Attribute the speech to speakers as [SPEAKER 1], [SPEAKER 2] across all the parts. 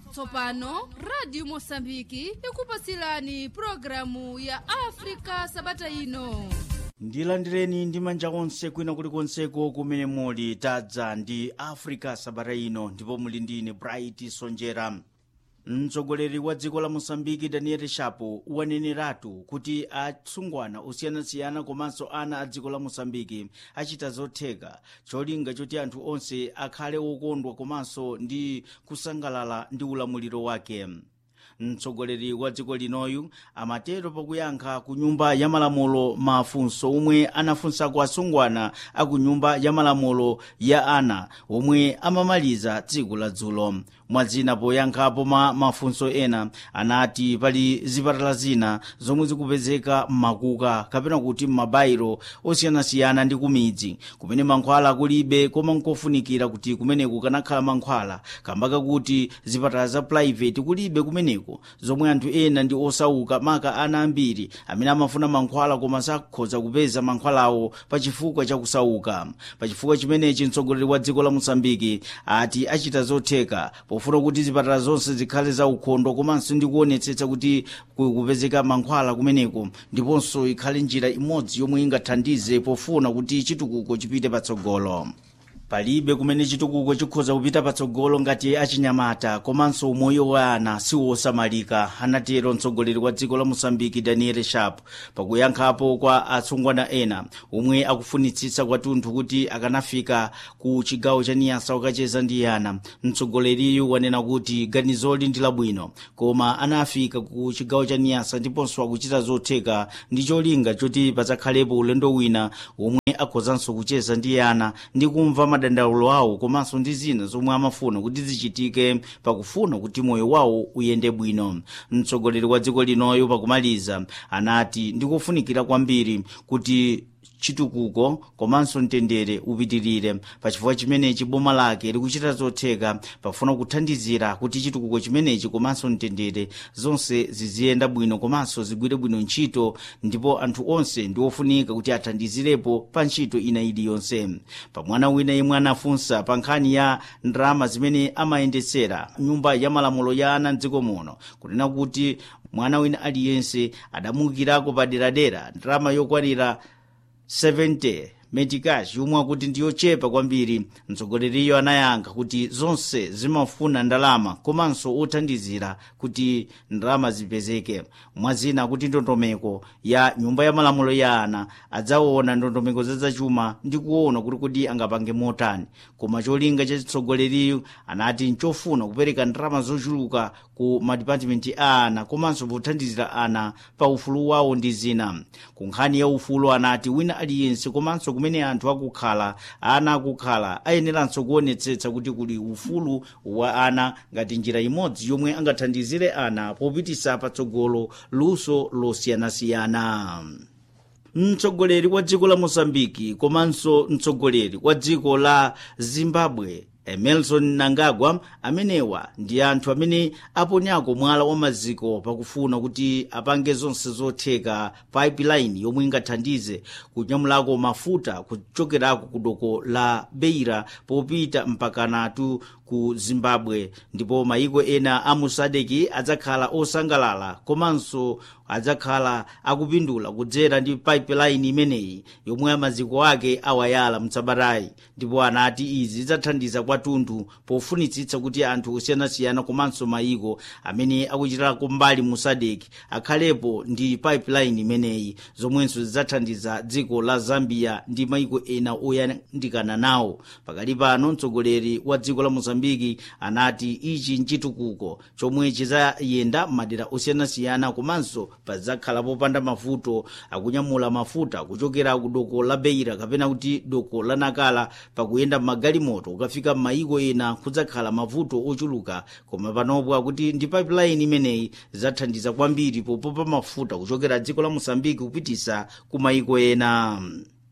[SPEAKER 1] tsopano radio mosambiki ikupatsirani programu ya afrika sabata ino
[SPEAKER 2] ndilandireni ndi manja onse kwina kulikonseko kumene muli tadza ndi africa sabata ino ndipo muli ndine bright sonjera mtsogoleri wa dziko la mosambiki daniel shapo waneneratu kuti atsungwana osiyanasiyana komanso ana a dziko la mosambiki achita zotheka cholinga choti anthu onse akhale okondwa komanso ndi kusangalala ndi ulamuliro wake mtsogoleri wa dziko linoyu amatero pakuyankha ku nyumba ya malamulo mafunso omwe anafunsako asungwana a ku nyumba ya malamulo ya ana omwe amamaliza tsiku la dzulo mwadzina poyankhapo ma mafunso ena anati pali zipatala zina zomwe zikupezeka m'makuka kapena kuti m'mabayiro osiyanasiyana ndi kumidzi kumene mankhwala kulibe koma nkofunikira kuti kumeneku kanakhala mankhwala kambaka kuti zipatala za private kulibe kumeneko zomwe anthu ena ndi osauka maka ana ambiri amene amafuna mankhwala koma sakhoza kupeza mankhwalawo pachifukwa chakusauka pachifukwa chimenechi mtsogoleri wa dziko la mosambiki ati achita zotheka pofuna kuti zipatala zonse zikhale za ukhondo komanso ndi kuonetsetsa kuti kupezeka mankhwala kumeneko ndiponso ikhale njira imodzi yomwe ingathandize pofuna kuti chitukuko chipite patsogolo palibe kumene chitukuko chikhoza kupita patsogolo ngati achinyamata komanso umoyo wa ana siwosamalika anatero mtsogoleri wa dziko la mosambiki daniel sharp pakuyankhapo kwa atsungwana ena omwe akufunitsitsa kwathunthu kuti akanafika ku chigawo cha niyasa ukacheza ndi ana mtsogoleriyu wanena kuti ganizoli ndi labwino koma anafika ku chigawo cha niyasa ndiponso akuchita zotheka ndi cholinga choti padzakhalepo ulendo wina omwe akhozanso kucheza ndi ana ndi kumva madandaulo awo komanso ndi zina zomwe amafuna kuti zichitike pakufuna kuti moyo wawo uyende bwino mtsogoleri wa dziko linoyo pakumaliza anati ndikofunikira kwambiri kuti chitukuko komanso mtendere upitirire pachifukwa chimenechi boma lake likuchita zotheka pafuna kuthandizira kuti chitukuko chimenechi komanso mtendere zonse ziziyenda bwino komanso zigwire bwino ntchito ndipo anthu onse ndi ofunika kuti athandizirepo pa ntchito ina iliyonse pamwana wina yemwe anafunsa pa nkhani ya ndalama zimene amayendetsera nyumba ya malamulo ya ana mdziko muno kunena kuti mwana wina aliyense adamukirako paderadera ndalama yokwanira 70 metikash yomwe akuti ndiyochepa kwambiri mtsogoleriyo anayankha kuti zonse zimafuna ndalama komanso othandizira kuti ndalama zipezeke mwazina kuti ndondomeko ya nyumba ya malamulo ya ana adzaona ndondomeko zazachuma ndi kuona kuti kuti angapange motani koma cholinga cha chitsogoleriyo anati nchofuna kupereka ndalama zochuluka ku madipatimenti a ana komanso pothandizira ana pa ufulu wawo ndi zina ku nkhani ya ufulu anati wina aliyense komanso kumene anthu akukhala ana akukhala ayeneranso kuonetsetsa kuti kuli ufulu wa ana ngati njira imodzi yomwe angathandizire ana popitisa patsogolo luso losiyanasiyana mtsogoleri wa dziko la mosambiki komanso mtsogoleri wa dziko la zimbabwe emerson nangagwa amenewa ndi anthu amene aponyako mwala wa maziko pakufuna kuti apange zonse zotheka pipeline yomwe ingathandize kunyamulako mafuta kuchokerako ku doko la beira popita mpakanatu ku zimbabwe ndipo mayiko ena a musadeki adzakhala osangalala komanso adzakhala akupindula kudzera ndi pipeline imeneyi yomwe maziko ake awayala mtsabatayi ndipo anati izi zidzathandiza kwathunthu pofunitsitsa kuti anthu osiyanasiyana komanso mayiko amene akuchitirako mbali musadeki akhalepo ndi pipeline imeneyi zomwenso zidzathandiza dziko la zambia ndi mayiko ena oyandikana nawo pakali pano mtsogoleri wa dziko la mozambiki anati ichi nchitukuko chomwe chidzayenda madera osiyanasiyana komanso padzakhala popanda mavuto akunyamula mafuta kuchokera ku doko la beira kapena kuti doko la nakala pakuyenda magalimoto ukafika m'mayiko ena kudzakhala mavuto ochuluka koma panopo akuti ndi pipeline imeneyi zathandiza kwambiri popopa mafuta kuchokera dziko la mosambiki kupitisa ku mayiko ena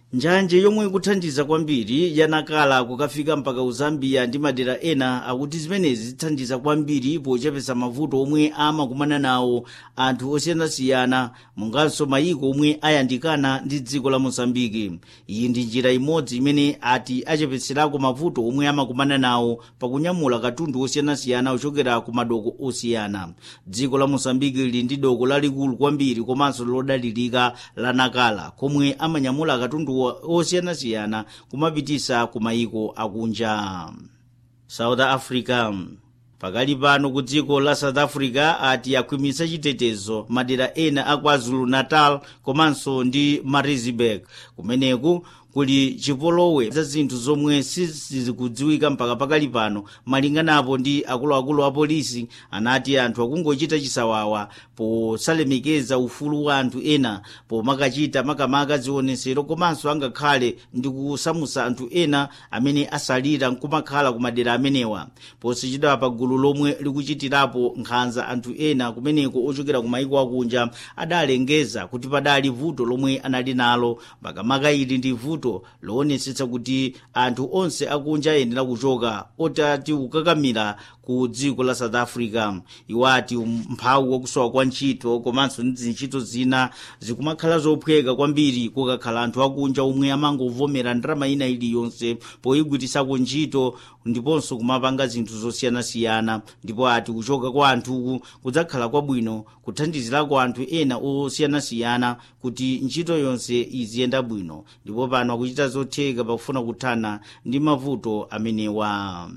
[SPEAKER 2] njanje yomwe ikuthandiza kwambiri yanakala kukafika mpaka uzambia ndi madera ena akuti zimenezi zithandiza kwambiri pochepetsa mavuto omwe amakumana nawo anthu osiyanasiyana munganso mayiko omwe ayandikana ndi dziko la mosambiki iyi ndi njira imodzi imene ati achepetserako mavuto omwe amakumana nawo pakunyamula katundu osiyanasiyana ochokera ku madoko osiyana dziko la mosambiki lili ndi doko lalikulu kwambiri komanso lodalirika la nakala komwe amanyamula katundu osiyanasiyana kumapitisa ku mayiko akunja south africa pakali pano ku dziko la south africa ati akhwimitsa chitetezo madera ena a kwazulu natal komanso ndi maritzburg kumeneku kuli chipolowe za zinthu zomwe sizikudziwika mpaka pakali pano malinganapo ndi akuluakulu a polisi anati anthu akungochita chisawawa posalemekeza ufulu wa anthu ena pomakachita makamaka zionesero komanso angakhale ndi kusamusa anthu ena amene asalira nkumakhala ku madera amenewa posichita pa gulu lomwe likuchitirapo nkhanza anthu ena kumeneko ochokera ku mayiko akunja adalengeza kuti padali vuto lomwe anali nalo makamaka ili ndi vuto loonetsetsa kuti anthu onse akunja ayenera kuchoka otati kukakamira ku dziko la south africa iwo ati mphawi wakusowa kwa ntchito komanso ndi zintchito zina zikumakhala zophweka kwambiri kukakhala anthu akunja omwe amangovomera ndalama ina iliyonse poyigwirisako ntchito ndiponso kumapanga zinthu zosiyanasiyana ndipo ati kuchoka kwa anthuku kudzakhala kwabwino kuthandizirako anthu ena osiyanasiyana kuti ntchito yonse iziyenda bwino ndipo pano akuchita zotheka pakufuna kuthana ndi mavuto amenewa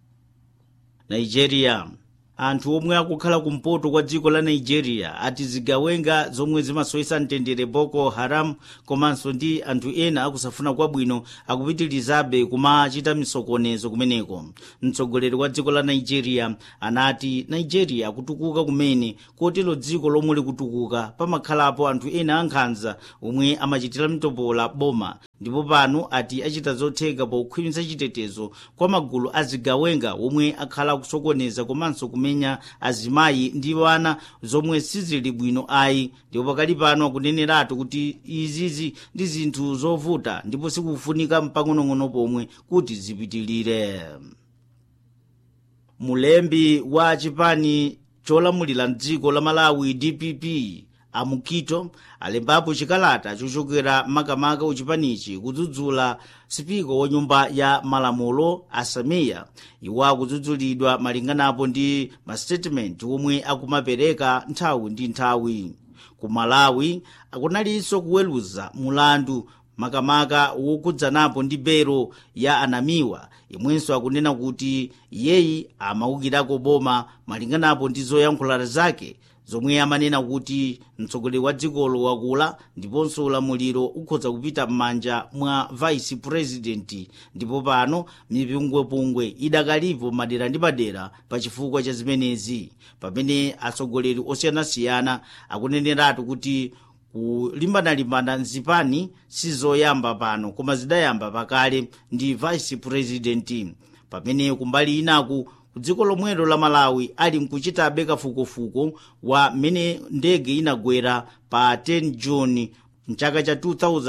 [SPEAKER 2] nigeria anthu omwe akukhala kumpoto kwa dziko la nigeria ati zigawenga zomwe zimasoyesa mtendere boko haram komanso ndi anthu ena akusafuna kwabwino akupitirizabe kumachita misokonezo kumeneko mtsogoleri wa dziko la nigeria anati nigeria kutukuka kumene kotero dziko lomwe likutukuka pamakhalapo anthu ena ankhanza omwe amachitira mtopola boma ndipo pano ati achita zotheka pokhwimitsa chitetezo kwa magulu azigawenga omwe akhala akusokoneza komanso kumenya azimayi ndi wana zomwe sizili bwino ayi ndipo pakali pano akuneneratu kuti izizi ndi zinthu zovuta ndipo sikufunika mpang'onong'ono pomwe kuti zipitilire mulembi wa chipani cholamulira mdziko la malawi dpp amukito alembapo chikalata chochokera makamaka uchipanichi kudzudzula sipika wa nyumba ya malamulo asamiya iwo akudzudzulidwa malinganapo ndi mastatement omwe akumapereka nthawi ndi nthawi ku malawi akunalinso kuweruza mulandu makamaka wokudzanapo ndi bero ya anamiwa imwenso akunena kuti iyeyi amaukirako boma malinganapo ndi zoyankhula zake zomwe amanena kuti mtsogoleri wa dzikolo wakula ndiponso ulamuliro ukhoza kupita m'manja mwa vice president ndipo pano mipungwepungwe idakalipo madera ndi madera pa chifukwa cha zimenezi pamene atsogoleri osiyanasiyana akuneneratu kuti kulimbana-limbana mzipani sizoyamba pano koma zidayamba pakale ndi vice president pamene kumbali inaku dziko lomwelo la malawi ali mkuchitabe kafukufuku wa mmene ndege inagwera pa 10 juni mchaka cha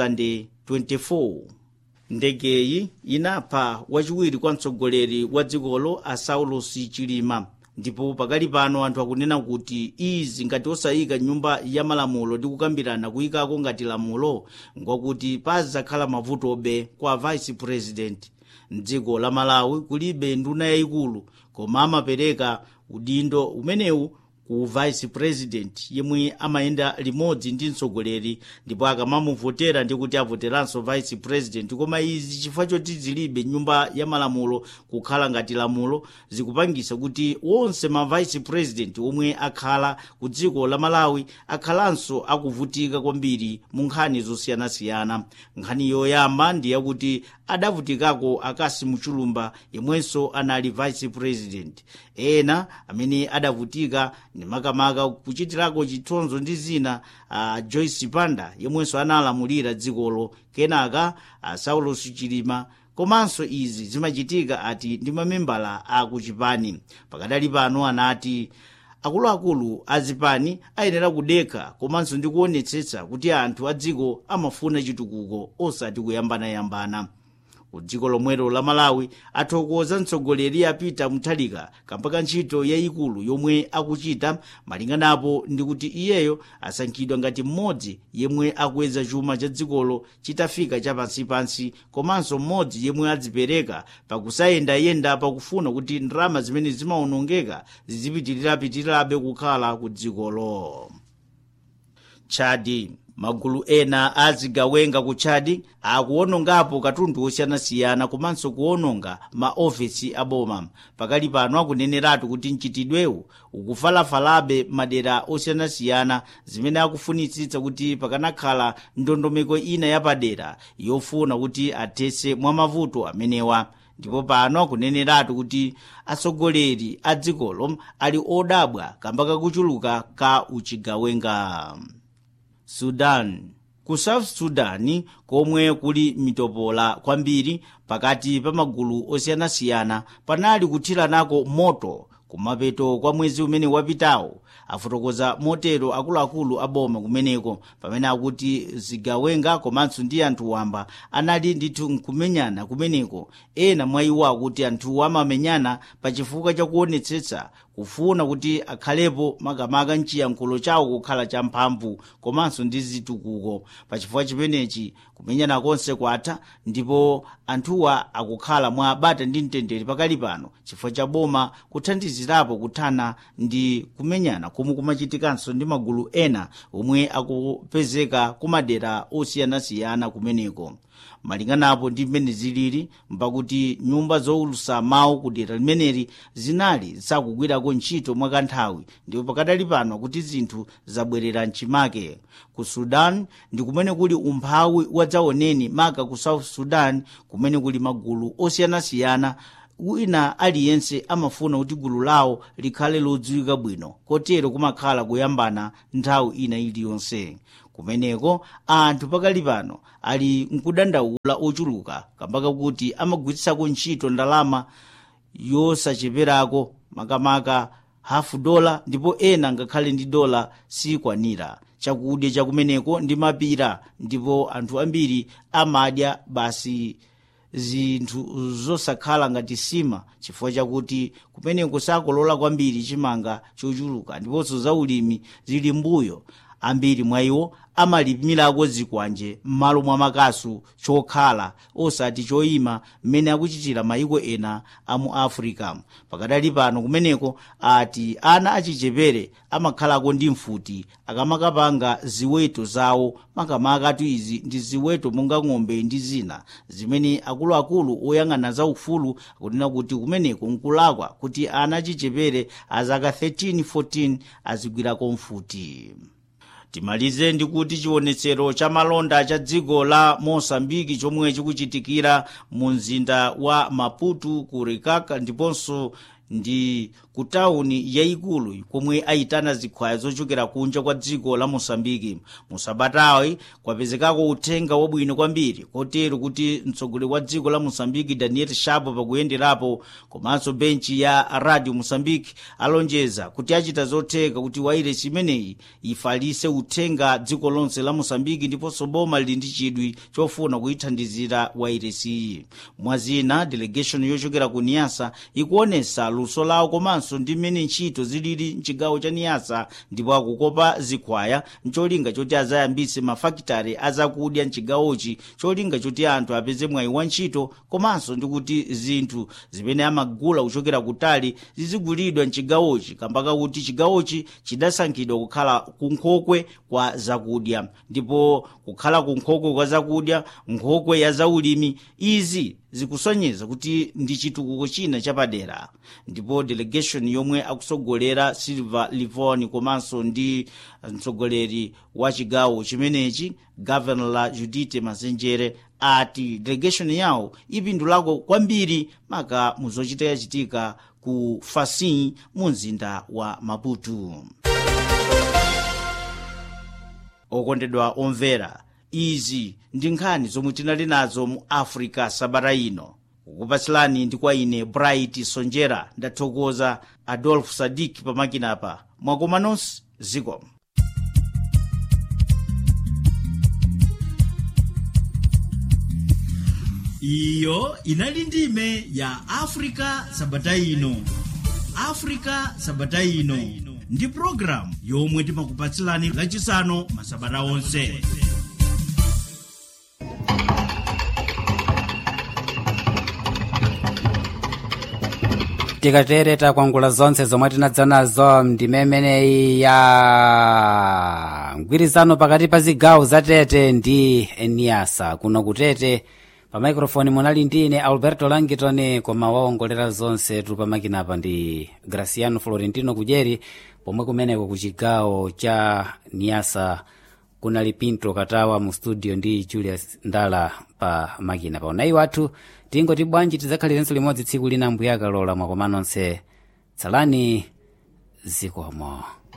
[SPEAKER 2] 2024 ndegeyi inapha wachiwiri kwa mtsogoleri wa dzikolo a saulos chilima ndipo pakali pano anthu akunena kuti izi ngati osayika nyumba ya malamulo ndi kukambirana kuyikako ngati lamulo ngwakuti pazakhala mavutobe kwa vice president mdziko la malawi kulibe nduna yayikulu koma amapereka udindo umenewu ku vice president yemwe amayenda limodzi ndi mtsogoleri ndipo akamamuvotera ndi kuti avoteranso vice president koma izi chifukwa choti zilibe nyumba ya malamulo kukhala ngati lamulo zikupangisa kuti wonse ma vice president omwe akhala ku dziko la malawi akhalanso akuvutika kwambiri mu nkhani zosiyanasiyana nkhani yoyamba ndi yakuti adavutikako akasi muchulumba yemwenso anali vice president ena amene adavutika ni makamaka kuchitirako chithonzo ndi zina uh, joyce panda yemwenso analamulira dzikolo kenaka uh, saulos chilima komanso izi zimachitika ati ndi mamembala a kuchipani pakadali pano anati akuluakulu azipani ayenera kudekha komanso ndi kuonetsetsa kuti anthu a dziko amafuna chitukuko osati kuyambanayambana ku dziko lomwelo la malawi athokoza mtsogoleri apita muthalika kamba ka ntchito yayikulu yomwe akuchita malinganapo ndi kuti iyeyo asankhidwa ngati mmodzi yemwe akweza chuma cha dzikolo chitafika chapansipansi komanso mmodzi yemwe adzipereka pakusayendayenda pakufuna kuti ndalama zimene zimawonongeka zizipitirirapitirirabe kukhala ku dzikolo chadi magulu ena azigawenga ku chadi akuwonongapo katundu osiyanasiyana komanso kuwononga maofesi aboma pakali pano akuneneratu kuti mchitidwewu ukufalafalabe madera osiyanasiyana zimene akufunitsitsa kuti pakanakhala ndondomeko ina yapadera yofuna kuti athetse mwa mavuto amenewa ndipo pano akuneneratu kuti atsogoleri a dzikolo ali odabwa kamba kakuchuluka ka uchigawenga sudan ku south sudan komwe kuli mitopola kwambiri pakati pa magulu osiyanasiyana panali kuthiranako moto kumapeto kwa mwezi umene wapitawo afotokoza motero akuluakulu aboma kumeneko pamene akuti zigawenga komanso ndi anthu wamba anali ndithu nkumenyana kumeneko ena mwa iwo akuti anthuwo amamenyana pachifukwa chakuonetsetsa kufuna kuti akhalepo makamaka mchiyankhulo chawo kukhala champhamvu komanso ndi zitukuko pachifukwa chimenechi kumenyana konse kwatha ndipo anthuwa akukhala mwa bata ndi mtendere pakali pano chifukwa cha boma kuthandizirapo kuthana ndi kumenyana komwe kumachitikanso ndi magulu ena omwe akupezeka kumadera osiyanasiyana kumeneko malinganapo ndi mmene zilili mpakuti nyumba zowulutsa mawu ku dera limeneli zinali zakugwirako ntchito mwakanthawi ndipo pakadali pano kuti zinthu zabwerera mchimake ku sudan ndi kumene kuli umphawi wadzaoneni maka ku south sudan kumene kuli magulu osiyanasiyana wina aliyense amafuna kuti gulu lawo likhale lodziwika bwino kotero kumakhala kuyambana nthawi ina iliyonse kumeneko anthu pakali pano ali nkudandaula ochuluka kambaka kuti amagwiritsako ntchito ndalama yosacheperako makamaka hafu dola ndipo ena ngakhale ndi dola sikwanira chakudya chakumeneko ndi mapira ndipo anthu ambiri amadya basi zinthu zosakhala ngati sima chifukwa chakuti kumeneko sakolola kwambiri chimanga chochuluka ndiponso zaulimi zili mbuyo ambiri mwa iwo amalimirako zikwanje m'malo mwa makasu chokhala osati choyima mmene akuchitira mayiko ena a mu africa pakadali pano kumeneko ati ana achichepere amakhalako ndi mfuti akamakapanga ziweto zawo makamakatu izi ndi ziweto monga ng'ombe ndi zina zimene akuluakulu oyang'ana za ufulu akunena kuti kumeneko nkulakwa kuti ana achichepere azaka 13 14 azigwirako mfuti timalize ndi kuti chionetsero cha malonda cha dziko la mosambiki chomwe chikuchitikira mu mzinda wa maputo ku rikaka ndiponso ndi ku tawuni yayikulu komwe ayitana zikhwaya zochokera kunja kwa dziko la mosambiki musabatawi kwapezekako uthenga wabwino kwambiri kotero kuti mtsogoleri wa dziko la mosambiki daniel shapo pakuyenderapo komanso benchi ya radio mosambiki alonjeza kuti achita zotheka kuti wairesi imeneyi ifalitse uthenga dziko lonse la mosambiki ndiponso boma lili ndi chidwi chofuna kuyithandizira wairesiyi mwazina delegation yochokera ku niyasa ikuonesa luso lawo komanso ndi mmene ntchito zilili mchigawo cha niyasa ndipo akukopa zikhwaya mcholinga choti azayambitse mafakitare azakudya mchigawochi cholinga choti anthu apeze mwayi wa ntchito komanso ndi kuti zinthu zimene amagula kuchokera kutali zizigulidwa mchigawochi kambaka kuti chigawochi chidasankhidwa kukhala kunkhokwe kwa zakudya ndipo kukhala kunkhokwe kwa zakudya nkhokwe ya zaulimi izi zikusonyeza kuti ndi chitukuko china chapadera ndipo delegation yomwe akusogolera silver livon komanso ndi mtsogoleri wa chigawo chimenechi governor la judite mazenjere ati delegation yawo ipindulako kwambiri maka muzochita yachitika ku fasin mu mzinda wa maputo okondedwa omvera izi ndi nkhani zomwe tinali nazo mu africa sabata ino kukupatsilani ndi kwa ine bright sonjera ndathokoza adolf sadik pamakinapa mwakoma nonse zikomo iyo inali ndime ya afrika sabata ino afrika sabata ino ndi programu yomwe timakupatsilani lachisanu masabata onse
[SPEAKER 3] tikatere takwangula zonse zomwe tinadza nazo ndime imeneyi ya mgwirizano pakati pa zigawo za tete ndi niasa kuno kutete pa maikrofoni munali ndine alberto langitoni koma waongolera zonse tuli pamakinapa ndi graciano florentino kudyeri pomwe kumeneko ku chigawo cha niasa kunali pinto katawa mu studio ndi julius ndala pa makina pa unayi wathu tingoti bwanji tidzakhalirenso limodzi tsiku lina mbuyakalola mwakoma nonse tsalani zikomo